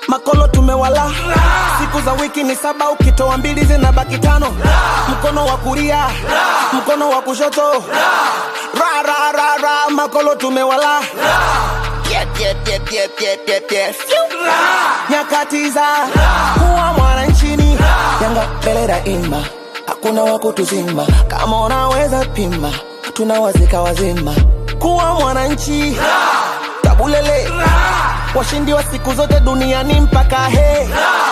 makolo tumewala siku za wiki ni saba ukitoa mbili zinabaki tano mkono wa kulia mkono wa kushoto ra ra ra ra makolo tumewala Yep, yep, yep, yep, yep, yep, yep. Fiu. nyakati za kuwa mwananchini yanga mbele daima hakuna wa kutuzima kama unaweza pima tunawazika wazima kuwa mwananchi tabulele washindi wa siku zote duniani mpaka he